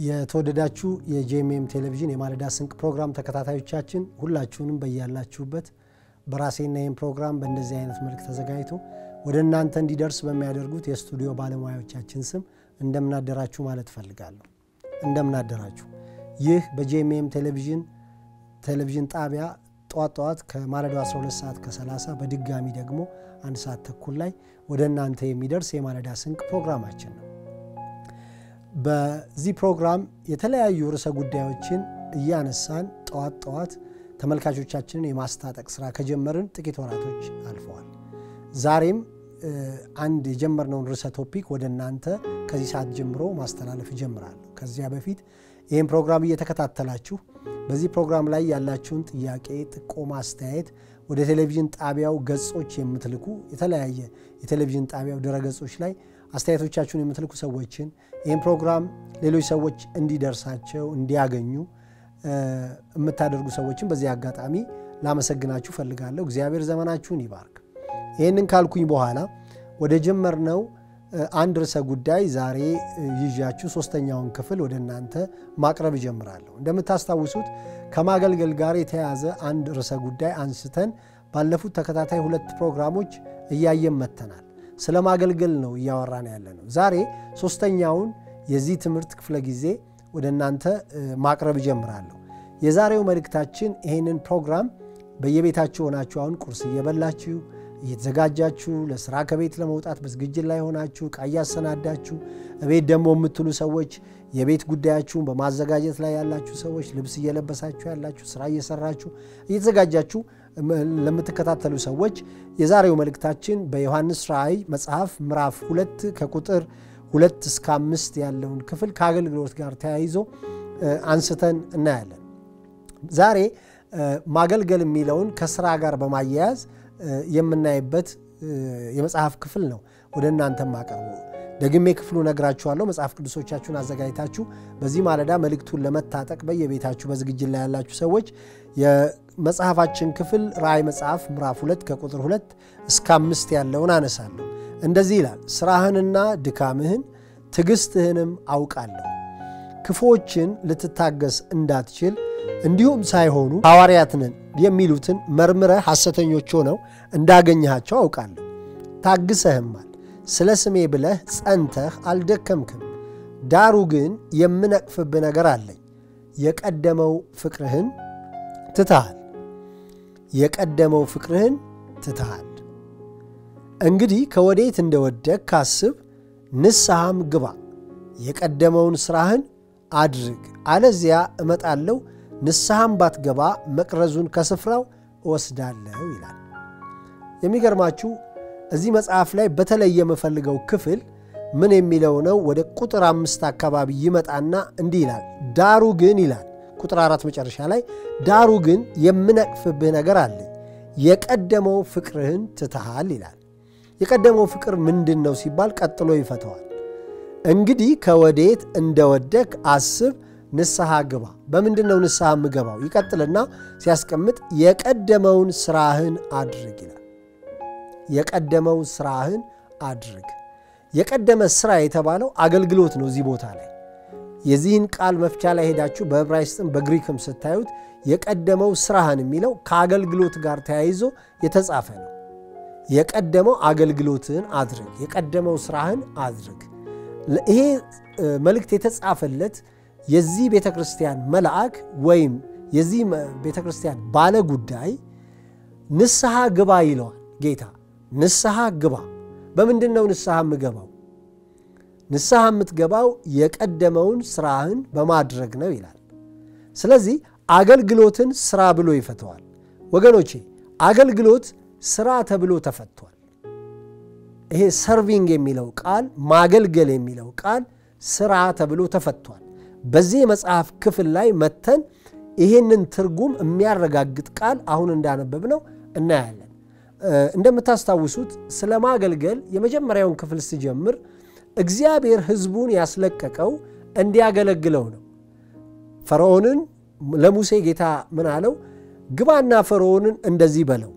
የተወደዳችሁ የጄኤምኤም ቴሌቪዥን የማለዳ ስንቅ ፕሮግራም ተከታታዮቻችን ሁላችሁንም በያላችሁበት በራሴና ይህም ፕሮግራም በእንደዚህ አይነት መልክ ተዘጋጅቶ ወደ እናንተ እንዲደርስ በሚያደርጉት የስቱዲዮ ባለሙያዎቻችን ስም እንደምናደራችሁ ማለት እፈልጋለሁ። እንደምናደራችሁ። ይህ በጄኤምኤም ቴሌቪዥን ቴሌቪዥን ጣቢያ ጠዋት ጠዋት ከማለዳው 12 ሰዓት ከ30 በድጋሚ ደግሞ አንድ ሰዓት ተኩል ላይ ወደ እናንተ የሚደርስ የማለዳ ስንቅ ፕሮግራማችን ነው። በዚህ ፕሮግራም የተለያዩ ርዕሰ ጉዳዮችን እያነሳን ጠዋት ጠዋት ተመልካቾቻችንን የማስታጠቅ ስራ ከጀመርን ጥቂት ወራቶች አልፈዋል። ዛሬም አንድ የጀመርነውን ርዕሰ ቶፒክ ወደ እናንተ ከዚህ ሰዓት ጀምሮ ማስተላለፍ እጀምራለሁ። ከዚያ በፊት ይህን ፕሮግራም እየተከታተላችሁ በዚህ ፕሮግራም ላይ ያላችሁን ጥያቄ፣ ጥቆማ፣ አስተያየት ወደ ቴሌቪዥን ጣቢያው ገጾች የምትልኩ የተለያየ የቴሌቪዥን ጣቢያው ድረገጾች ላይ አስተያየቶቻችሁን የምትልኩ ሰዎችን ይህን ፕሮግራም ሌሎች ሰዎች እንዲደርሳቸው እንዲያገኙ የምታደርጉ ሰዎችን በዚህ አጋጣሚ ላመሰግናችሁ ፈልጋለሁ። እግዚአብሔር ዘመናችሁን ይባርክ። ይህንን ካልኩኝ በኋላ ወደ ጀመርነው አንድ ርዕሰ ጉዳይ ዛሬ ይዣችሁ ሶስተኛውን ክፍል ወደ እናንተ ማቅረብ እጀምራለሁ። እንደምታስታውሱት ከማገልገል ጋር የተያያዘ አንድ ርዕሰ ጉዳይ አንስተን ባለፉት ተከታታይ ሁለት ፕሮግራሞች እያየን መጥተናል። ስለ ማገልገል ነው እያወራን ያለ ነው። ዛሬ ሶስተኛውን የዚህ ትምህርት ክፍለ ጊዜ ወደ እናንተ ማቅረብ እጀምራለሁ። የዛሬው መልእክታችን ይህንን ፕሮግራም በየቤታችሁ ሆናችሁ አሁን ቁርስ እየበላችሁ እየተዘጋጃችሁ ለስራ ከቤት ለመውጣት በዝግጅት ላይ ሆናችሁ ዕቃ እያሰናዳችሁ እቤት ደግሞ የምትሉ ሰዎች የቤት ጉዳያችሁን በማዘጋጀት ላይ ያላችሁ ሰዎች ልብስ እየለበሳችሁ ያላችሁ ስራ እየሰራችሁ እየተዘጋጃችሁ ለምትከታተሉ ሰዎች የዛሬው መልእክታችን በዮሐንስ ራእይ መጽሐፍ ምዕራፍ ሁለት ከቁጥር ሁለት እስከ አምስት ያለውን ክፍል ከአገልግሎት ጋር ተያይዞ አንስተን እናያለን። ዛሬ ማገልገል የሚለውን ከስራ ጋር በማያያዝ የምናይበት የመጽሐፍ ክፍል ነው ወደ እናንተ ማቀርቡ። ደግሜ ክፍሉ ነግራችኋለሁ። መጽሐፍ ቅዱሶቻችሁን አዘጋጅታችሁ በዚህ ማለዳ መልእክቱን ለመታጠቅ በየቤታችሁ በዝግጅት ላይ ያላችሁ ሰዎች የመጽሐፋችን ክፍል ራእይ መጽሐፍ ምዕራፍ ሁለት ከቁጥር ሁለት እስከ አምስት ያለውን አነሳለሁ። እንደዚህ ይላል፣ ስራህንና ድካምህን ትዕግስትህንም አውቃለሁ ክፉዎችን ልትታገስ እንዳትችል እንዲሁም ሳይሆኑ ሐዋርያት ነን የሚሉትን መርምረህ ሐሰተኞች ሆነው እንዳገኘሃቸው አውቃለሁ። ታግሰህማል፣ ስለ ስሜ ብለህ ጸንተህ አልደከምክም። ዳሩ ግን የምነቅፍብህ ነገር አለኝ። የቀደመው ፍቅርህን ትተሃል። የቀደመው ፍቅርህን ትተሃል። እንግዲህ ከወዴት እንደወደቅ ካስብ፣ ንስሐም ግባ፣ የቀደመውን ሥራህን አድርግ፣ አለዚያ እመጣለሁ ንስሐም ባትገባ መቅረዙን ከስፍራው እወስዳለሁ ይላል። የሚገርማችሁ እዚህ መጽሐፍ ላይ በተለይ የምፈልገው ክፍል ምን የሚለው ነው? ወደ ቁጥር አምስት አካባቢ ይመጣና እንዲህ ይላል። ዳሩ ግን ይላል ቁጥር አራት መጨረሻ ላይ ዳሩ ግን የምነቅፍብህ ነገር አለኝ፣ የቀደመው ፍቅርህን ትተሃል ይላል። የቀደመው ፍቅር ምንድን ነው ሲባል ቀጥሎ ይፈተዋል። እንግዲህ ከወዴት እንደወደቅ አስብ ንስሐ ግባ። በምንድን ነው ንስሐ የምገባው? ይቀጥልና ሲያስቀምጥ የቀደመውን ስራህን አድርግ ይላል። የቀደመው ስራህን አድርግ። የቀደመ ስራ የተባለው አገልግሎት ነው። እዚህ ቦታ ላይ የዚህን ቃል መፍቻ ላይ ሄዳችሁ በዕብራይስጥም በግሪክም ስታዩት የቀደመው ስራህን የሚለው ከአገልግሎት ጋር ተያይዞ የተጻፈ ነው። የቀደመው አገልግሎትህን አድርግ፣ የቀደመው ስራህን አድርግ። ይሄ መልእክት የተጻፈለት የዚህ ቤተ ክርስቲያን መልአክ ወይም የዚህ ቤተ ክርስቲያን ባለ ጉዳይ ንስሐ ግባ ይለዋል ጌታ። ንስሐ ግባ። በምንድን ነው ንስሐ የምገባው? ንስሐ የምትገባው የቀደመውን ስራህን በማድረግ ነው ይላል። ስለዚህ አገልግሎትን ስራ ብሎ ይፈተዋል። ወገኖቼ አገልግሎት ስራ ተብሎ ተፈቷል። ይሄ ሰርቪንግ የሚለው ቃል ማገልገል የሚለው ቃል ስራ ተብሎ ተፈቷል። በዚህ የመጽሐፍ ክፍል ላይ መተን ይህንን ትርጉም የሚያረጋግጥ ቃል አሁን እንዳነበብነው እናያለን። እንደምታስታውሱት ስለ ማገልገል የመጀመሪያውን ክፍል ስጀምር እግዚአብሔር ሕዝቡን ያስለቀቀው እንዲያገለግለው ነው። ፈርዖንን ለሙሴ ጌታ ምን አለው? ግባና ፈርዖንን እንደዚህ በለው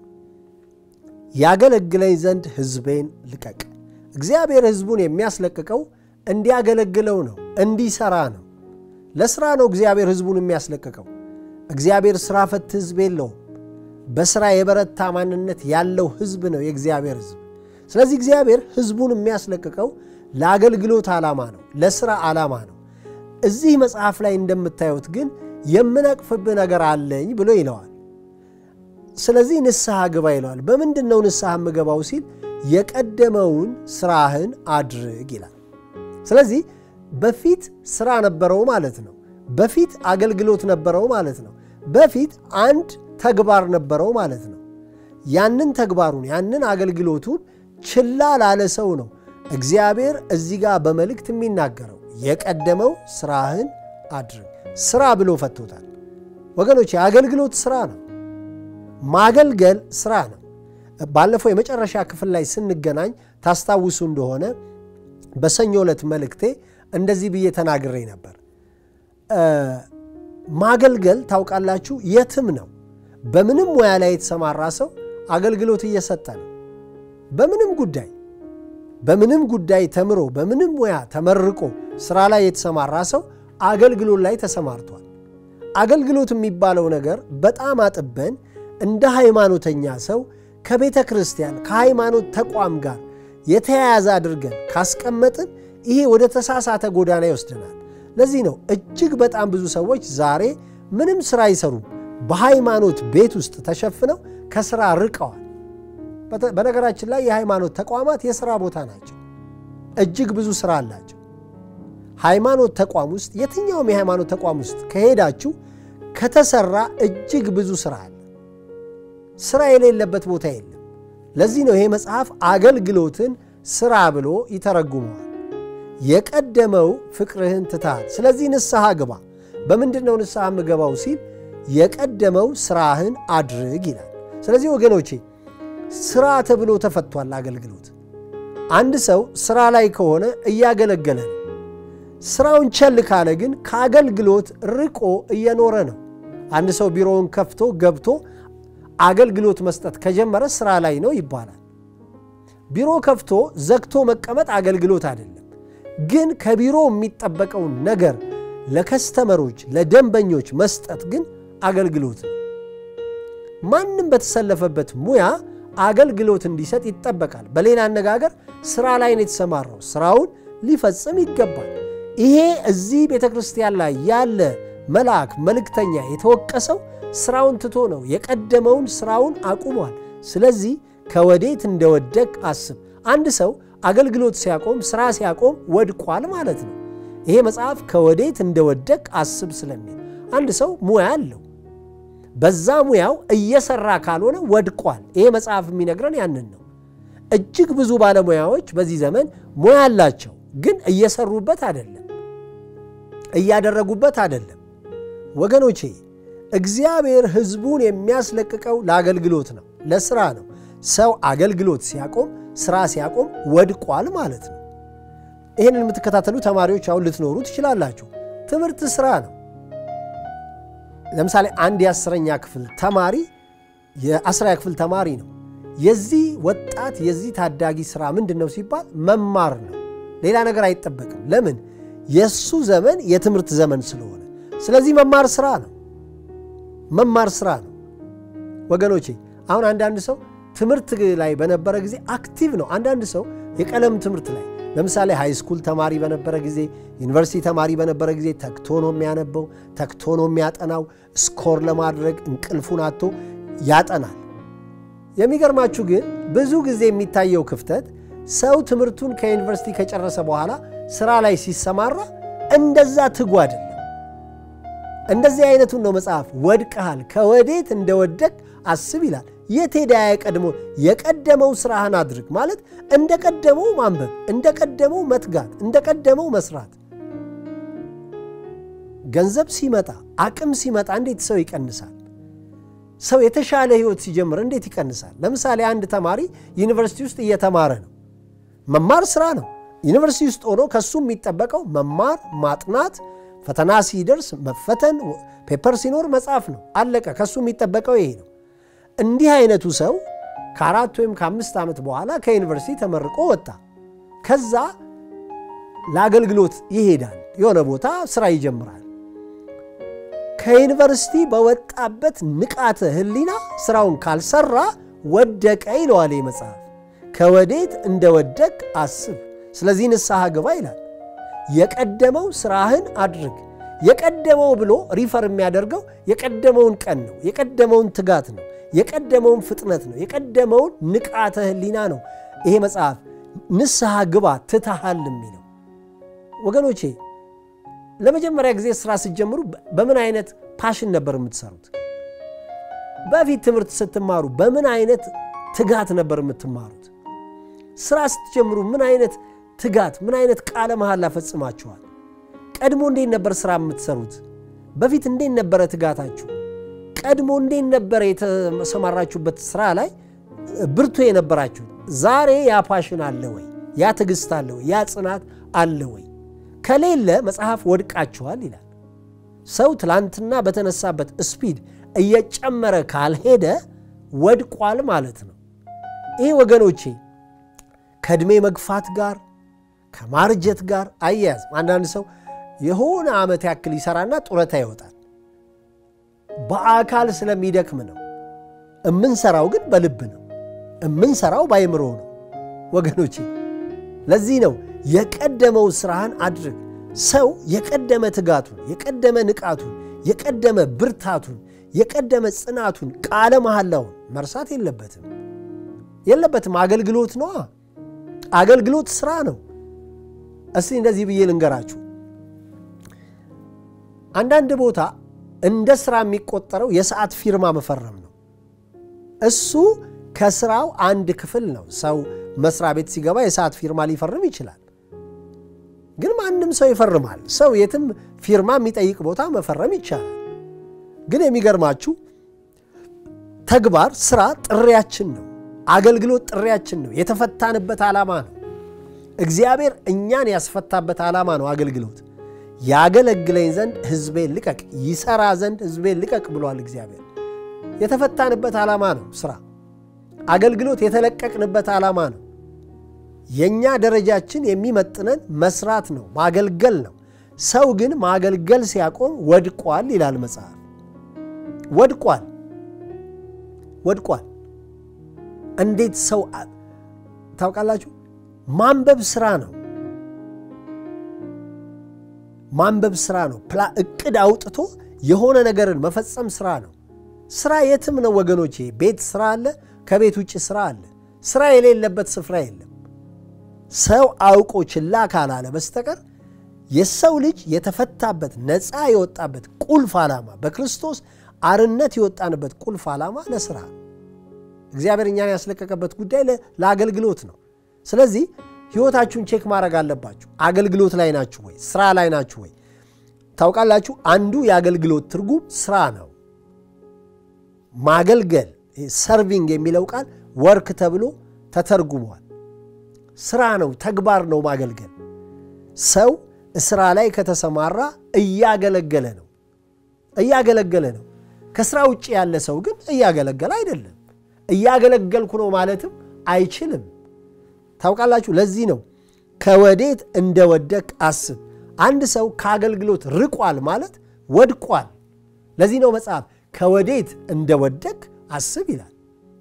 ያገለግለኝ ዘንድ ሕዝቤን ልቀቅ። እግዚአብሔር ሕዝቡን የሚያስለቅቀው እንዲያገለግለው ነው፣ እንዲሰራ ነው። ለስራ ነው እግዚአብሔር ሕዝቡን የሚያስለቅቀው። እግዚአብሔር ስራ ፈት ሕዝብ የለውም። በስራ የበረታ ማንነት ያለው ሕዝብ ነው የእግዚአብሔር ሕዝብ። ስለዚህ እግዚአብሔር ሕዝቡን የሚያስለቅቀው ለአገልግሎት ዓላማ ነው፣ ለስራ ዓላማ ነው። እዚህ መጽሐፍ ላይ እንደምታዩት ግን የምነቅፍብህ ነገር አለኝ ብሎ ይለዋል። ስለዚህ ንስሐ ግባ ይለዋል። በምንድን ነው ንስሐ የምገባው ሲል የቀደመውን ስራህን አድርግ ይላል። ስለዚህ በፊት ስራ ነበረው ማለት ነው። በፊት አገልግሎት ነበረው ማለት ነው። በፊት አንድ ተግባር ነበረው ማለት ነው። ያንን ተግባሩን ያንን አገልግሎቱን ችላ ላለ ሰው ነው እግዚአብሔር እዚህ ጋር በመልእክት የሚናገረው የቀደመው ስራህን አድርግ። ስራ ብሎ ፈቶታል። ወገኖች የአገልግሎት ስራ ነው። ማገልገል ስራ ነው። ባለፈው የመጨረሻ ክፍል ላይ ስንገናኝ ታስታውሱ እንደሆነ በሰኞ ዕለት መልእክቴ እንደዚህ ብዬ ተናግሬ ነበር። ማገልገል ታውቃላችሁ፣ የትም ነው። በምንም ሙያ ላይ የተሰማራ ሰው አገልግሎት እየሰጠ ነው። በምንም ጉዳይ በምንም ጉዳይ ተምሮ በምንም ሙያ ተመርቆ ስራ ላይ የተሰማራ ሰው አገልግሎት ላይ ተሰማርቷል። አገልግሎት የሚባለው ነገር በጣም አጥበን እንደ ሃይማኖተኛ ሰው ከቤተ ክርስቲያን ከሃይማኖት ተቋም ጋር የተያያዘ አድርገን ካስቀመጥን ይሄ ወደ ተሳሳተ ጎዳና ይወስደናል። ለዚህ ነው እጅግ በጣም ብዙ ሰዎች ዛሬ ምንም ስራ አይሰሩም፣ በሃይማኖት ቤት ውስጥ ተሸፍነው ከስራ ርቀዋል። በነገራችን ላይ የሃይማኖት ተቋማት የሥራ ቦታ ናቸው። እጅግ ብዙ ስራ አላቸው። ሃይማኖት ተቋም ውስጥ የትኛውም የሃይማኖት ተቋም ውስጥ ከሄዳችሁ ከተሰራ እጅግ ብዙ ስራ አለ። ስራ የሌለበት ቦታ የለም። ለዚህ ነው ይሄ መጽሐፍ አገልግሎትን ስራ ብሎ ይተረጉመዋል። የቀደመው ፍቅርህን ትተሃል፣ ስለዚህ ንስሐ ግባ። በምንድን ነው ንስሐ የምገባው ሲል የቀደመው ስራህን አድርግ ይላል። ስለዚህ ወገኖቼ ስራ ተብሎ ተፈቷል አገልግሎት። አንድ ሰው ስራ ላይ ከሆነ እያገለገለ ነው። ስራውን ቸል ካለ ግን ከአገልግሎት ርቆ እየኖረ ነው። አንድ ሰው ቢሮውን ከፍቶ ገብቶ አገልግሎት መስጠት ከጀመረ ስራ ላይ ነው ይባላል። ቢሮ ከፍቶ ዘግቶ መቀመጥ አገልግሎት አይደለም። ግን ከቢሮ የሚጠበቀውን ነገር ለከስተመሮች ለደንበኞች መስጠት ግን አገልግሎት ነው። ማንም በተሰለፈበት ሙያ አገልግሎት እንዲሰጥ ይጠበቃል። በሌላ አነጋገር ስራ ላይ ነው የተሰማራው፣ ስራውን ሊፈጽም ይገባል። ይሄ እዚህ ቤተ ክርስቲያን ላይ ያለ መልአክ መልእክተኛ የተወቀሰው ስራውን ትቶ ነው። የቀደመውን ስራውን አቁሟል። ስለዚህ ከወዴት እንደወደቅ አስብ። አንድ ሰው አገልግሎት ሲያቆም፣ ስራ ሲያቆም ወድቋል ማለት ነው። ይሄ መጽሐፍ ከወዴት እንደወደቅ አስብ ስለሚል አንድ ሰው ሙያ አለው በዛ ሙያው እየሰራ ካልሆነ ወድቋል። ይሄ መጽሐፍ የሚነግረን ያንን ነው። እጅግ ብዙ ባለሙያዎች በዚህ ዘመን ሙያ አላቸው፣ ግን እየሰሩበት አይደለም፣ እያደረጉበት አይደለም። ወገኖቼ እግዚአብሔር ሕዝቡን የሚያስለቅቀው ለአገልግሎት ነው፣ ለስራ ነው። ሰው አገልግሎት ሲያቆም፣ ስራ ሲያቆም ወድቋል ማለት ነው። ይህንን የምትከታተሉ ተማሪዎች አሁን ልትኖሩ ትችላላችሁ። ትምህርት ስራ ነው። ለምሳሌ አንድ የአስረኛ ክፍል ተማሪ የአስረኛ ክፍል ተማሪ ነው። የዚህ ወጣት የዚህ ታዳጊ ስራ ምንድን ነው ሲባል መማር ነው። ሌላ ነገር አይጠበቅም። ለምን? የእሱ ዘመን የትምህርት ዘመን ስለሆነ። ስለዚህ መማር ስራ ነው። መማር ስራ ነው ወገኖቼ። አሁን አንዳንድ ሰው ትምህርት ላይ በነበረ ጊዜ አክቲቭ ነው። አንዳንድ ሰው የቀለም ትምህርት ላይ ለምሳሌ ሃይስኩል ተማሪ በነበረ ጊዜ ዩኒቨርሲቲ ተማሪ በነበረ ጊዜ ተግቶ ነው የሚያነበው፣ ተግቶ ነው የሚያጠናው። ስኮር ለማድረግ እንቅልፉን አጥቶ ያጠናል። የሚገርማችሁ ግን ብዙ ጊዜ የሚታየው ክፍተት ሰው ትምህርቱን ከዩኒቨርሲቲ ከጨረሰ በኋላ ስራ ላይ ሲሰማራ እንደዛ ትጉ አይደለም። እንደዚህ አይነቱን ነው መጽሐፍ ወድቀሃል፣ ከወዴት እንደወደቅ አስብ ይላል። የት ሄዳ የቀድሞ የቀደመው ስራህን አድርግ ማለት እንደ ቀደመው ማንበብ፣ እንደ ቀደመው መትጋት፣ እንደ ቀደመው መስራት። ገንዘብ ሲመጣ አቅም ሲመጣ እንዴት ሰው ይቀንሳል? ሰው የተሻለ ህይወት ሲጀምር እንዴት ይቀንሳል? ለምሳሌ አንድ ተማሪ ዩኒቨርሲቲ ውስጥ እየተማረ ነው። መማር ስራ ነው። ዩኒቨርሲቲ ውስጥ ሆኖ ከሱ የሚጠበቀው መማር፣ ማጥናት፣ ፈተና ሲደርስ መፈተን፣ ፔፐር ሲኖር መጻፍ ነው። አለቀ። ከሱ የሚጠበቀው ይሄ ነው። እንዲህ አይነቱ ሰው ከአራት ወይም ከአምስት ዓመት በኋላ ከዩኒቨርሲቲ ተመርቆ ወጣ። ከዛ ለአገልግሎት ይሄዳል። የሆነ ቦታ ስራ ይጀምራል። ከዩኒቨርሲቲ በወጣበት ንቃተ ሕሊና ስራውን ካልሰራ ወደቀ ይለዋል ይህ መጽሐፍ። ከወዴት እንደወደቅ አስብ፣ ስለዚህ ንስሐ ግባ ይላል። የቀደመው ስራህን አድርግ። የቀደመው ብሎ ሪፈር የሚያደርገው የቀደመውን ቀን ነው፣ የቀደመውን ትጋት ነው፣ የቀደመውን ፍጥነት ነው፣ የቀደመውን ንቃተ ሕሊና ነው። ይሄ መጽሐፍ ንስሐ ግባ ትተሃል የሚለው ወገኖቼ ለመጀመሪያ ጊዜ ስራ ስትጀምሩ በምን አይነት ፓሽን ነበር የምትሰሩት? በፊት ትምህርት ስትማሩ በምን አይነት ትጋት ነበር የምትማሩት? ስራ ስትጀምሩ ምን አይነት ትጋት፣ ምን አይነት ቃለ መሐላ ፈጽማችኋል? ቀድሞ እንዴት ነበር ስራ የምትሰሩት? በፊት እንዴት ነበረ ትጋታችሁ? ቀድሞ እንዴት ነበረ የተሰማራችሁበት ስራ ላይ ብርቱ የነበራችሁት? ዛሬ ያ ፓሽን አለ ወይ? ያ ትዕግስት አለ ወይ? ያ ጽናት አለ ወይ? ከሌለ መጽሐፍ ወድቃችኋል ይላል። ሰው ትላንትና በተነሳበት ስፒድ እየጨመረ ካልሄደ ወድቋል ማለት ነው። ይህ ወገኖቼ ከዕድሜ መግፋት ጋር ከማርጀት ጋር አያያዝም። አንዳንድ ሰው የሆነ ዓመት ያክል ይሰራና ጡረታ ይወጣል። በአካል ስለሚደክም ነው። እምንሰራው ግን በልብ ነው። እምንሰራው ባይምሮ ነው ወገኖቼ። ለዚህ ነው የቀደመው ስራህን አድርግ። ሰው የቀደመ ትጋቱን፣ የቀደመ ንቃቱን፣ የቀደመ ብርታቱን፣ የቀደመ ጽናቱን፣ ቃለ መሐላውን መርሳት የለበትም የለበትም። አገልግሎት ነዋ። አገልግሎት ስራ ነው። እስቲ እንደዚህ ብዬ ልንገራችሁ። አንዳንድ ቦታ እንደ ስራ የሚቆጠረው የሰዓት ፊርማ መፈረም ነው። እሱ ከስራው አንድ ክፍል ነው። ሰው መስሪያ ቤት ሲገባ የሰዓት ፊርማ ሊፈርም ይችላል። ግን ማንም ሰው ይፈርማል። ሰው የትም ፊርማ የሚጠይቅ ቦታ መፈረም ይቻላል። ግን የሚገርማችሁ ተግባር፣ ስራ ጥሪያችን ነው። አገልግሎት ጥሪያችን ነው። የተፈታንበት ዓላማ ነው። እግዚአብሔር እኛን ያስፈታበት ዓላማ ነው አገልግሎት። ያገለግለኝ ዘንድ ሕዝቤን ልቀቅ፣ ይሰራ ዘንድ ሕዝቤን ልቀቅ ብሏል እግዚአብሔር። የተፈታንበት ዓላማ ነው ስራ። አገልግሎት የተለቀቅንበት ዓላማ ነው። የእኛ ደረጃችን የሚመጥነን መስራት ነው፣ ማገልገል ነው። ሰው ግን ማገልገል ሲያቆም ወድቋል ይላል መጽሐፍ። ወድቋል ወድቋል። እንዴት ሰው ታውቃላችሁ? ማንበብ ስራ ነው። ማንበብ ስራ ነው። እቅድ አውጥቶ የሆነ ነገርን መፈጸም ስራ ነው። ስራ የትም ነው ወገኖቼ። ቤት ስራ አለ፣ ከቤት ውጭ ስራ አለ። ስራ የሌለበት ስፍራ የለም። ሰው አውቆ ችላ ካላለ በስተቀር የሰው ልጅ የተፈታበት ነፃ የወጣበት ቁልፍ ዓላማ በክርስቶስ አርነት የወጣንበት ቁልፍ ዓላማ ለስራ ነው። እግዚአብሔር እኛን ያስለቀቀበት ጉዳይ ለአገልግሎት ነው። ስለዚህ ህይወታችሁን ቼክ ማድረግ አለባችሁ። አገልግሎት ላይ ናችሁ ወይ? ስራ ላይ ናችሁ ወይ? ታውቃላችሁ፣ አንዱ የአገልግሎት ትርጉም ስራ ነው። ማገልገል ሰርቪንግ የሚለው ቃል ወርክ ተብሎ ተተርጉሟል። ስራ ነው፣ ተግባር ነው ማገልገል። ሰው ስራ ላይ ከተሰማራ እያገለገለ ነው እያገለገለ ነው። ከስራ ውጭ ያለ ሰው ግን እያገለገለ አይደለም። እያገለገልኩ ነው ማለትም አይችልም። ታውቃላችሁ፣ ለዚህ ነው ከወዴት እንደወደቅ አስብ። አንድ ሰው ከአገልግሎት ርቋል ማለት ወድቋል። ለዚህ ነው መጽሐፍ ከወዴት እንደወደቅ አስብ ይላል።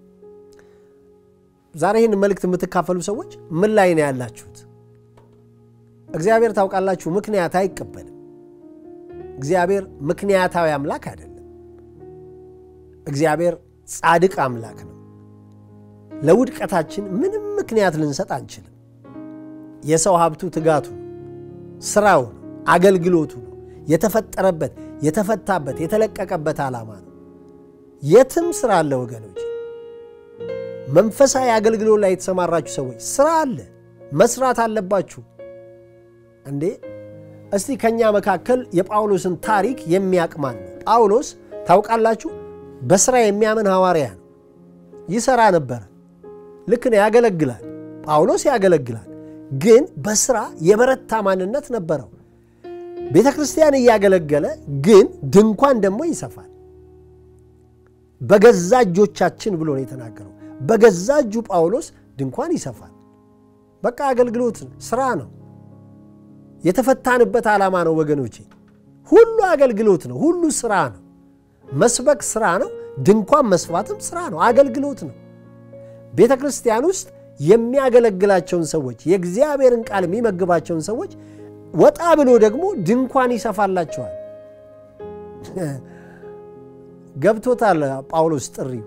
ዛሬ ይህን መልእክት የምትካፈሉ ሰዎች ምን ላይ ነው ያላችሁት? እግዚአብሔር ታውቃላችሁ ምክንያት አይቀበልም። እግዚአብሔር ምክንያታዊ አምላክ አይደለም። እግዚአብሔር ጻድቅ አምላክ ነው። ለውድቀታችን ምንም ምክንያት ልንሰጥ አንችልም። የሰው ሀብቱ ትጋቱ ነው፣ ስራው ነው፣ አገልግሎቱ ነው። የተፈጠረበት የተፈታበት የተለቀቀበት ዓላማ ነው። የትም ስራ አለ ወገኖች። መንፈሳዊ አገልግሎት ላይ የተሰማራችሁ ሰዎች ስራ አለ፣ መስራት አለባችሁ። እንዴ እስቲ ከእኛ መካከል የጳውሎስን ታሪክ የሚያቅማን ነው። ጳውሎስ ታውቃላችሁ በስራ የሚያምን ሐዋርያ ነው። ይሰራ ነበረ። ልክ ነው፣ ያገለግላል። ጳውሎስ ያገለግላል፣ ግን በስራ የበረታ ማንነት ነበረው። ቤተ ክርስቲያን እያገለገለ ግን ድንኳን ደግሞ ይሰፋል። በገዛ እጆቻችን ብሎ ነው የተናገረው። በገዛ እጁ ጳውሎስ ድንኳን ይሰፋል። በቃ አገልግሎት ስራ ነው። የተፈታንበት ዓላማ ነው ወገኖቼ። ሁሉ አገልግሎት ነው። ሁሉ ስራ ነው። መስበክ ስራ ነው። ድንኳን መስፋትም ስራ ነው፣ አገልግሎት ነው። ቤተ ክርስቲያን ውስጥ የሚያገለግላቸውን ሰዎች የእግዚአብሔርን ቃል የሚመግባቸውን ሰዎች ወጣ ብሎ ደግሞ ድንኳን ይሰፋላቸዋል። ገብቶታል ጳውሎስ ጥሪው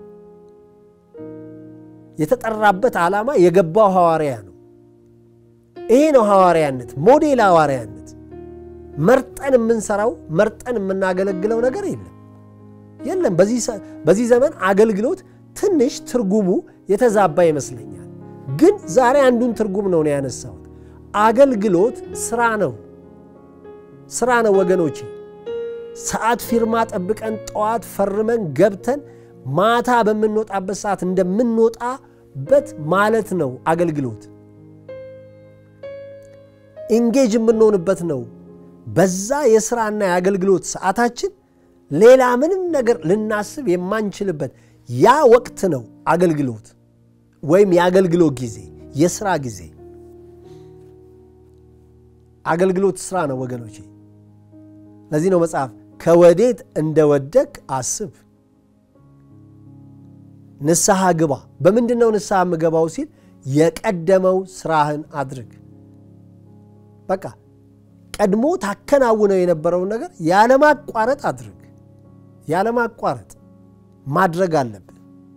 የተጠራበት ዓላማ የገባው ሐዋርያ ነው። ይሄ ነው ሐዋርያነት፣ ሞዴል ሐዋርያነት። መርጠን የምንሰራው መርጠን የምናገለግለው ነገር የለም የለም። በዚህ ዘመን አገልግሎት ትንሽ ትርጉሙ የተዛባ ይመስለኛል። ግን ዛሬ አንዱን ትርጉም ነው ነው ያነሳሁት። አገልግሎት ስራ ነው፣ ስራ ነው ወገኖቼ። ሰዓት ፊርማ ጠብቀን ጠዋት ፈርመን ገብተን ማታ በምንወጣበት ሰዓት እንደምንወጣበት ማለት ነው አገልግሎት። ኢንጌጅ የምንሆንበት ነው። በዛ የስራና የአገልግሎት ሰዓታችን ሌላ ምንም ነገር ልናስብ የማንችልበት ያ ወቅት ነው አገልግሎት ወይም የአገልግሎት ጊዜ፣ የስራ ጊዜ። አገልግሎት ስራ ነው ወገኖቼ። ለዚህ ነው መጽሐፍ ከወዴት እንደወደቅ አስብ፣ ንስሐ ግባ። በምንድን ነው ንስሐ የምገባው ሲል የቀደመው ስራህን አድርግ። በቃ ቀድሞ ታከናውነው የነበረውን ነገር ያለማቋረጥ አድርግ። ያለማቋረጥ ማድረግ አለብን።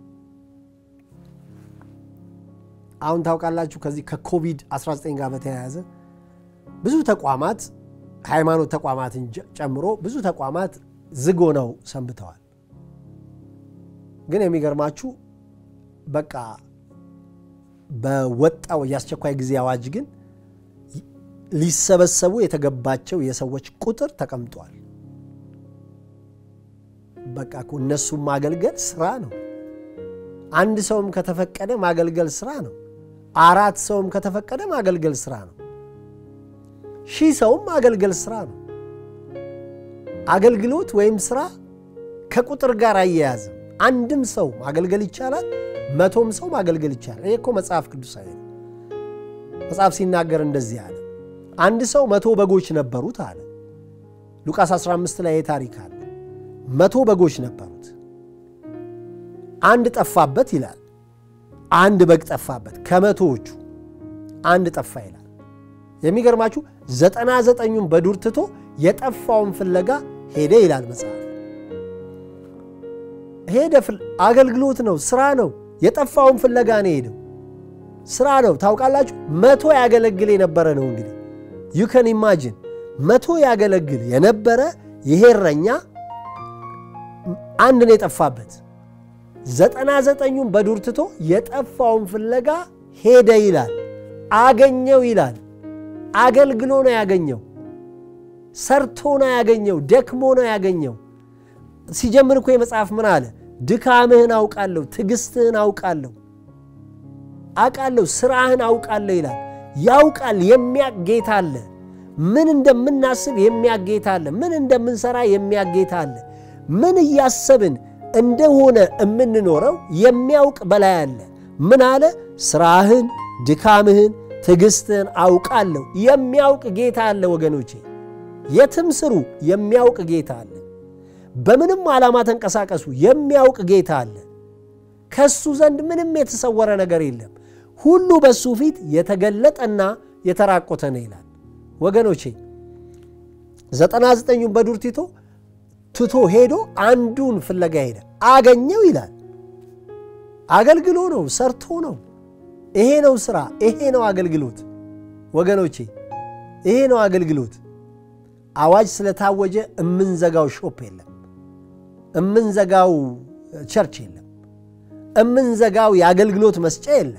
አሁን ታውቃላችሁ ከዚህ ከኮቪድ-19 ጋር በተያያዘ ብዙ ተቋማት ሃይማኖት ተቋማትን ጨምሮ ብዙ ተቋማት ዝግ ሆነው ሰንብተዋል። ግን የሚገርማችሁ በቃ በወጣው የአስቸኳይ ጊዜ አዋጅ ግን ሊሰበሰቡ የተገባቸው የሰዎች ቁጥር ተቀምጧል። በቃ እኮ እነሱም ማገልገል ስራ ነው። አንድ ሰውም ከተፈቀደ ማገልገል ስራ ነው። አራት ሰውም ከተፈቀደ ማገልገል ስራ ነው። ሺህ ሰውም ማገልገል ስራ ነው። አገልግሎት ወይም ስራ ከቁጥር ጋር አያያዝም። አንድም ሰው ማገልገል ይቻላል፣ መቶም ሰው ማገልገል ይቻላል። ይሄ እኮ መጽሐፍ ቅዱሳዊ ነው። መጽሐፍ ሲናገር እንደዚህ አለ። አንድ ሰው መቶ በጎች ነበሩት አለ። ሉቃስ 15 ላይ ታሪክ አለ። መቶ በጎች ነበሩት፣ አንድ ጠፋበት ይላል። አንድ በግ ጠፋበት፣ ከመቶዎቹ አንድ ጠፋ ይላል። የሚገርማችሁ ዘጠና ዘጠኙን በዱር ትቶ የጠፋውን ፍለጋ ሄደ ይላል መጽሐፍ። ሄደ። አገልግሎት ነው፣ ስራ ነው። የጠፋውን ፍለጋ ነው ሄደው፣ ስራ ነው። ታውቃላችሁ፣ መቶ ያገለግል የነበረ ነው እንግዲህ ዩ ከን ኢማጂን መቶ ያገለግል የነበረ ይሄ እረኛ አንድ ነው የጠፋበት። ዘጠና ዘጠኙን በዱር ትቶ የጠፋውን ፍለጋ ሄደ ይላል። አገኘው ይላል። አገልግሎ ነው ያገኘው። ሰርቶ ነው ያገኘው። ደክሞ ነው ያገኘው። ሲጀምር እኮ የመጽሐፍ ምን አለ? ድካምህን አውቃለሁ፣ ትዕግስትህን አውቃለሁ፣ አውቃለሁ፣ ስራህን አውቃለሁ ይላል። ያውቃል። የሚያቅ ጌታ አለ። ምን እንደምናስብ የሚያቅ ጌታ አለ። ምን እንደምንሰራ የሚያቅ ጌታ አለ። ምን እያሰብን እንደሆነ የምንኖረው የሚያውቅ በላይ አለ። ምን አለ? ስራህን፣ ድካምህን፣ ትዕግስትህን አውቃለሁ። የሚያውቅ ጌታ አለ ወገኖቼ። የትም ስሩ፣ የሚያውቅ ጌታ አለ። በምንም ዓላማ ተንቀሳቀሱ፣ የሚያውቅ ጌታ አለ። ከሱ ዘንድ ምንም የተሰወረ ነገር የለም። ሁሉ በሱ ፊት የተገለጠና የተራቆተ ነው ይላል። ወገኖቼ ዘጠና ዘጠኙን በዱር ትቶ ትቶ ሄዶ አንዱን ፍለጋ ሄደ፣ አገኘው ይላል። አገልግሎ ነው፣ ሰርቶ ነው። ይሄ ነው ስራ፣ ይሄ ነው አገልግሎት። ወገኖቼ ይሄ ነው አገልግሎት። አዋጅ ስለታወጀ እምንዘጋው ሾፕ የለም፣ እምንዘጋው ቸርች የለም፣ እምንዘጋው የአገልግሎት መስጫ የለም።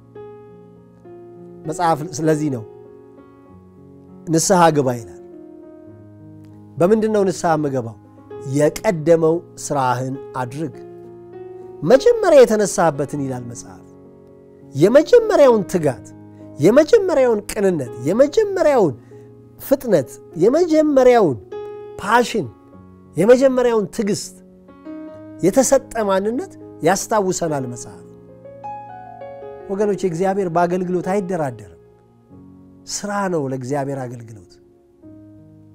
መጽሐፍ ስለዚህ ነው ንስሐ ግባ ይላል። በምንድን ነው ንስሐ የምገባው? የቀደመው ስራህን አድርግ። መጀመሪያ የተነሳህበትን ይላል መጽሐፍ። የመጀመሪያውን ትጋት፣ የመጀመሪያውን ቅንነት፣ የመጀመሪያውን ፍጥነት፣ የመጀመሪያውን ፓሽን፣ የመጀመሪያውን ትዕግስት የተሰጠ ማንነት ያስታውሰናል መጽሐፍ። ወገኖች እግዚአብሔር በአገልግሎት አይደራደርም። ስራ ነው ለእግዚአብሔር አገልግሎት።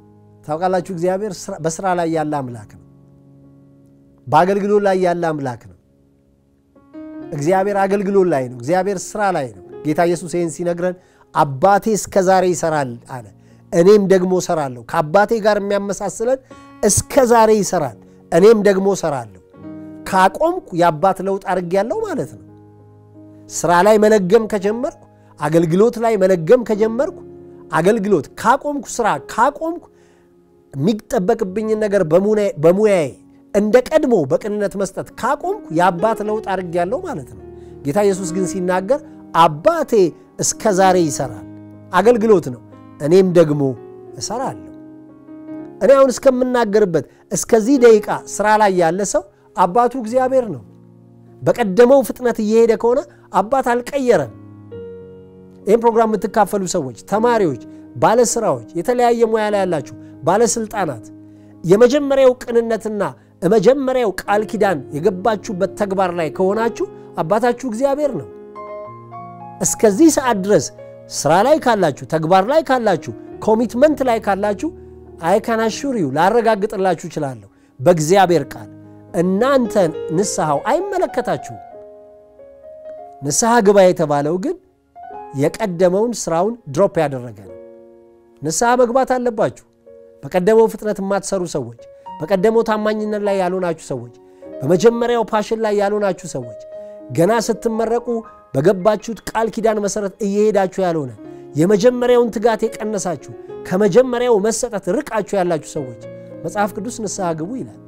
ታውቃላችሁ፣ እግዚአብሔር በስራ ላይ ያለ አምላክ ነው። በአገልግሎት ላይ ያለ አምላክ ነው። እግዚአብሔር አገልግሎት ላይ ነው። እግዚአብሔር ስራ ላይ ነው። ጌታ ኢየሱስ ይህን ሲነግረን አባቴ እስከ ዛሬ ይሰራል አለ፣ እኔም ደግሞ እሰራለሁ። ከአባቴ ጋር የሚያመሳስለን እስከ ዛሬ ይሰራል፣ እኔም ደግሞ እሰራለሁ። ካቆምኩ የአባት ለውጥ አድርጌያለሁ ማለት ነው። ስራ ላይ መለገም ከጀመርኩ፣ አገልግሎት ላይ መለገም ከጀመርኩ፣ አገልግሎት ካቆምኩ፣ ስራ ካቆምኩ፣ የሚጠበቅብኝን ነገር በሙያዬ እንደ ቀድሞ በቅንነት መስጠት ካቆምኩ የአባት ለውጥ አድርጌያለሁ ማለት ነው። ጌታ ኢየሱስ ግን ሲናገር አባቴ እስከ ዛሬ ይሰራል፣ አገልግሎት ነው፣ እኔም ደግሞ እሰራለሁ። እኔ አሁን እስከምናገርበት እስከዚህ ደቂቃ ስራ ላይ ያለ ሰው አባቱ እግዚአብሔር ነው። በቀደመው ፍጥነት እየሄደ ከሆነ አባት አልቀየረም። ይህም ፕሮግራም የምትካፈሉ ሰዎች፣ ተማሪዎች፣ ባለስራዎች፣ የተለያየ ሙያ ላይ ያላችሁ ባለስልጣናት የመጀመሪያው ቅንነትና የመጀመሪያው ቃል ኪዳን የገባችሁበት ተግባር ላይ ከሆናችሁ አባታችሁ እግዚአብሔር ነው። እስከዚህ ሰዓት ድረስ ስራ ላይ ካላችሁ፣ ተግባር ላይ ካላችሁ፣ ኮሚትመንት ላይ ካላችሁ አይካናሹሪው ላረጋግጥላችሁ እችላለሁ በእግዚአብሔር ቃል እናንተን ንስሐው አይመለከታችሁም። ንስሐ ግባ የተባለው ግን የቀደመውን ስራውን ድሮፕ ያደረገ ነው። ንስሐ መግባት አለባችሁ። በቀደመው ፍጥነት የማትሰሩ ሰዎች፣ በቀደመው ታማኝነት ላይ ያልሆናችሁ ሰዎች፣ በመጀመሪያው ፓሽን ላይ ያልሆናችሁ ሰዎች፣ ገና ስትመረቁ በገባችሁት ቃል ኪዳን መሰረት እየሄዳችሁ ያልሆነ የመጀመሪያውን ትጋት የቀነሳችሁ ከመጀመሪያው መሰጠት ርቃችሁ ያላችሁ ሰዎች መጽሐፍ ቅዱስ ንስሐ ግቡ ይላል።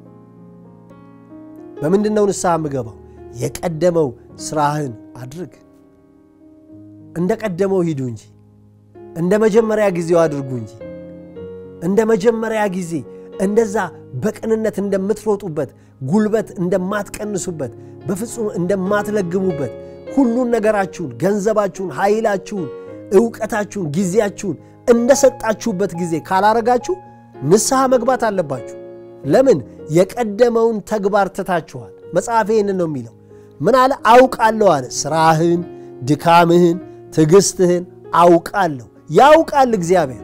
በምንድን ነው ንስሐ የምገባው? የቀደመው ስራህን አድርግ። እንደ ቀደመው ሂዱ እንጂ እንደ መጀመሪያ ጊዜው አድርጉ እንጂ እንደ መጀመሪያ ጊዜ እንደዛ በቅንነት እንደምትሮጡበት ጉልበት እንደማትቀንሱበት በፍጹም እንደማትለግሙበት ሁሉን ነገራችሁን፣ ገንዘባችሁን፣ ኃይላችሁን፣ እውቀታችሁን፣ ጊዜያችሁን እንደሰጣችሁበት ጊዜ ካላረጋችሁ ንስሐ መግባት አለባችሁ። ለምን? የቀደመውን ተግባር ትታችኋል። መጽሐፍ ይህንን ነው የሚለው። ምን አለ? አውቃለሁ አለ። ስራህን፣ ድካምህን፣ ትዕግስትህን አውቃለሁ። ያውቃል እግዚአብሔር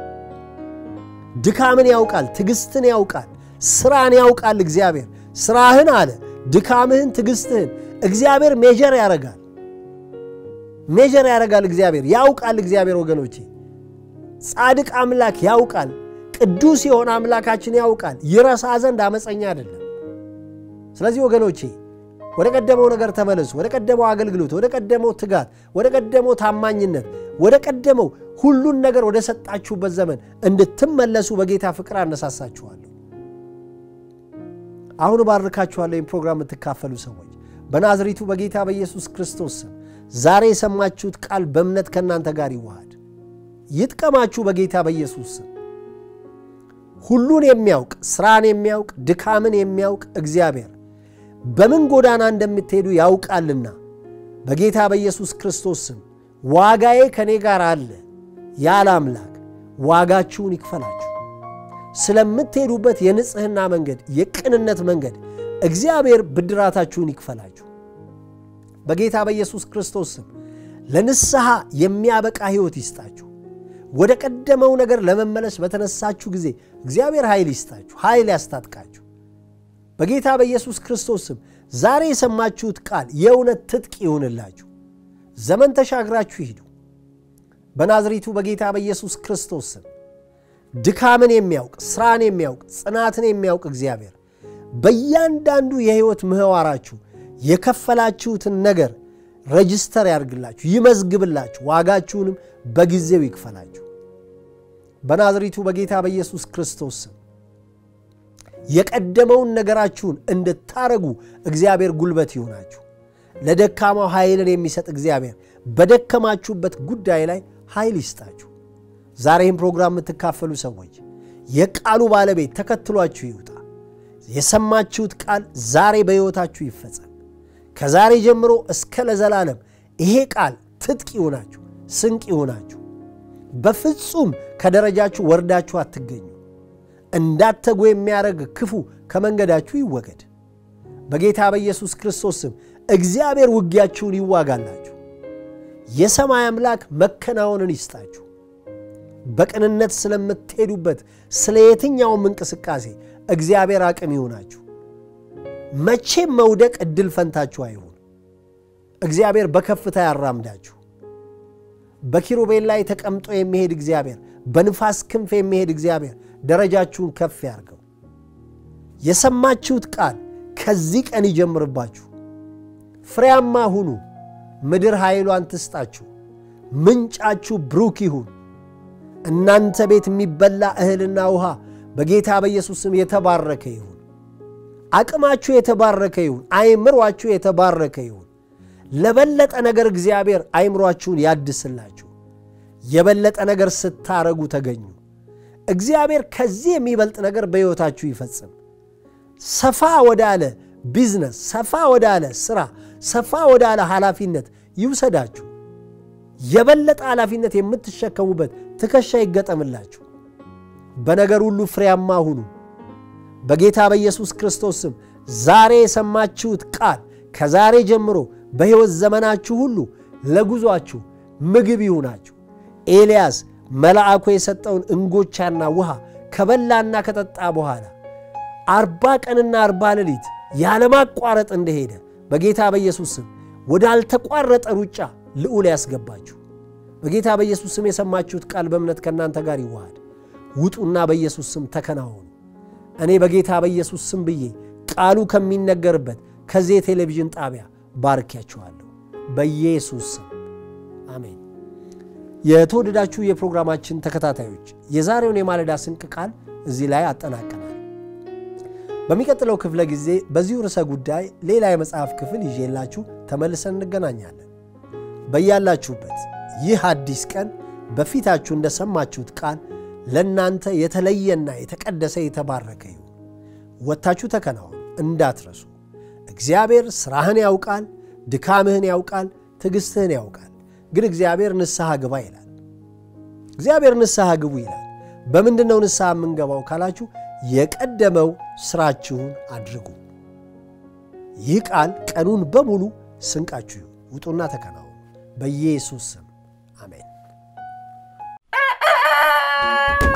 ድካምን ያውቃል፣ ትዕግስትን ያውቃል፣ ስራን ያውቃል እግዚአብሔር። ስራህን አለ ድካምህን፣ ትዕግስትህን እግዚአብሔር ሜጀር ያረጋል። ሜጀር ያረጋል እግዚአብሔር ያውቃል። እግዚአብሔር ወገኖቼ ጻድቅ አምላክ ያውቃል። ቅዱስ የሆነ አምላካችን ያውቃል። ይረሳ ዘንድ አመፀኛ አይደለም። ስለዚህ ወገኖቼ ወደ ቀደመው ነገር ተመለሱ። ወደ ቀደመው አገልግሎት፣ ወደ ቀደመው ትጋት፣ ወደ ቀደመው ታማኝነት፣ ወደ ቀደመው ሁሉን ነገር ወደ ሰጣችሁበት ዘመን እንድትመለሱ በጌታ ፍቅር አነሳሳችኋለሁ። አሁን ባርካችኋለሁ። ይህም ፕሮግራም የምትካፈሉ ሰዎች በናዝሬቱ በጌታ በኢየሱስ ክርስቶስ ስም ዛሬ የሰማችሁት ቃል በእምነት ከእናንተ ጋር ይዋሃድ፣ ይጥቀማችሁ በጌታ በኢየሱስ ስም። ሁሉን የሚያውቅ ስራን የሚያውቅ ድካምን የሚያውቅ እግዚአብሔር በምን ጎዳና እንደምትሄዱ ያውቃልና በጌታ በኢየሱስ ክርስቶስ ስም ዋጋዬ ከእኔ ጋር አለ ያለ አምላክ ዋጋችሁን ይክፈላችሁ። ስለምትሄዱበት የንጽሕና መንገድ፣ የቅንነት መንገድ እግዚአብሔር ብድራታችሁን ይክፈላችሁ። በጌታ በኢየሱስ ክርስቶስ ስም ለንስሐ የሚያበቃ ሕይወት ይስጣችሁ። ወደ ቀደመው ነገር ለመመለስ በተነሳችሁ ጊዜ እግዚአብሔር ኃይል ይስጣችሁ፣ ኃይል ያስታጥቃችሁ። በጌታ በኢየሱስ ክርስቶስ ስም ዛሬ የሰማችሁት ቃል የእውነት ትጥቅ ይሁንላችሁ። ዘመን ተሻግራችሁ ሂዱ። በናዝሬቱ በጌታ በኢየሱስ ክርስቶስ ስም ድካምን የሚያውቅ ስራን የሚያውቅ ጽናትን የሚያውቅ እግዚአብሔር በእያንዳንዱ የሕይወት ምህዋራችሁ የከፈላችሁትን ነገር ረጅስተር ያድርግላችሁ፣ ይመዝግብላችሁ፣ ዋጋችሁንም በጊዜው ይክፈላችሁ። በናዝሬቱ በጌታ በኢየሱስ ክርስቶስ ስም የቀደመውን ነገራችሁን እንድታረጉ እግዚአብሔር ጉልበት ይሆናችሁ። ለደካማው ኃይልን የሚሰጥ እግዚአብሔር በደከማችሁበት ጉዳይ ላይ ኃይል ይስጣችሁ። ዛሬ ይህም ፕሮግራም የምትካፈሉ ሰዎች የቃሉ ባለቤት ተከትሏችሁ ይውጣ። የሰማችሁት ቃል ዛሬ በሕይወታችሁ ይፈጸም። ከዛሬ ጀምሮ እስከ ለዘላለም ይሄ ቃል ትጥቅ ይሆናችሁ፣ ስንቅ ይሆናችሁ። በፍጹም ከደረጃችሁ ወርዳችሁ አትገኙ። እንዳተጉ የሚያደርግ ክፉ ከመንገዳችሁ ይወገድ። በጌታ በኢየሱስ ክርስቶስ ስም እግዚአብሔር ውጊያችሁን ይዋጋላችሁ። የሰማይ አምላክ መከናወንን ይስጣችሁ። በቅንነት ስለምትሄዱበት ስለ የትኛውም እንቅስቃሴ እግዚአብሔር አቅም ይሆናችሁ። መቼም መውደቅ እድል ፈንታችሁ አይሁን። እግዚአብሔር በከፍታ ያራምዳችሁ። በኪሩቤል ላይ ተቀምጦ የሚሄድ እግዚአብሔር፣ በንፋስ ክንፍ የሚሄድ እግዚአብሔር ደረጃችሁን ከፍ ያርገው። የሰማችሁት ቃል ከዚህ ቀን ይጀምርባችሁ። ፍሬያማ ሁኑ። ምድር ኃይሏን ትስጣችሁ። ምንጫችሁ ብሩክ ይሁን። እናንተ ቤት የሚበላ እህልና ውሃ በጌታ በኢየሱስ ስም የተባረከ ይሁን። አቅማችሁ የተባረከ ይሁን። አይምሯችሁ የተባረከ ይሁን። ለበለጠ ነገር እግዚአብሔር አይምሯችሁን ያድስላችሁ። የበለጠ ነገር ስታረጉ ተገኙ። እግዚአብሔር ከዚህ የሚበልጥ ነገር በሕይወታችሁ ይፈጽም። ሰፋ ወዳለ ቢዝነስ፣ ሰፋ ወዳለ ሥራ፣ ሰፋ ወዳለ ኃላፊነት ይውሰዳችሁ። የበለጠ ኃላፊነት የምትሸከሙበት ትከሻ ይገጠምላችሁ። በነገር ሁሉ ፍሬያማ ሁኑ። በጌታ በኢየሱስ ክርስቶስ ስም ዛሬ የሰማችሁት ቃል ከዛሬ ጀምሮ በሕይወት ዘመናችሁ ሁሉ ለጉዟችሁ ምግብ ይሁናችሁ። ኤልያስ መልአኩ የሰጠውን እንጎቻና ውሃ ከበላና ከጠጣ በኋላ አርባ ቀንና አርባ ሌሊት ያለማቋረጥ እንደሄደ በጌታ በኢየሱስ ስም ወዳልተቋረጠ ሩጫ ልዑል ያስገባችሁ። በጌታ በኢየሱስ ስም የሰማችሁት ቃል በእምነት ከእናንተ ጋር ይዋሃድ። ውጡና በኢየሱስ ስም ተከናወኑ። እኔ በጌታ በኢየሱስ ስም ብዬ ቃሉ ከሚነገርበት ከዚህ የቴሌቪዥን ጣቢያ ባርኪያችኋለሁ። በኢየሱስ ስም አሜን። የተወደዳችሁ የፕሮግራማችን ተከታታዮች የዛሬውን የማለዳ ስንቅ ቃል እዚህ ላይ አጠናቀናል። በሚቀጥለው ክፍለ ጊዜ በዚሁ ርዕሰ ጉዳይ ሌላ የመጽሐፍ ክፍል ይዤላችሁ ተመልሰን እንገናኛለን። በያላችሁበት ይህ አዲስ ቀን በፊታችሁ እንደሰማችሁት ቃል ለእናንተ የተለየና የተቀደሰ የተባረከ ይሁን። ወጥታችሁ ተከናወኑ፣ እንዳትረሱ። እግዚአብሔር ሥራህን ያውቃል፣ ድካምህን ያውቃል፣ ትዕግሥትህን ያውቃል። ግን እግዚአብሔር ንስሐ ግባ ይላል። እግዚአብሔር ንስሐ ግቡ ይላል። በምንድን ነው ንስሐ የምንገባው ካላችሁ የቀደመው ሥራችሁን አድርጉ። ይህ ቃል ቀኑን በሙሉ ስንቃችሁ ይሁን። ውጡና ተከናወኑ። በኢየሱስ ስም አሜን።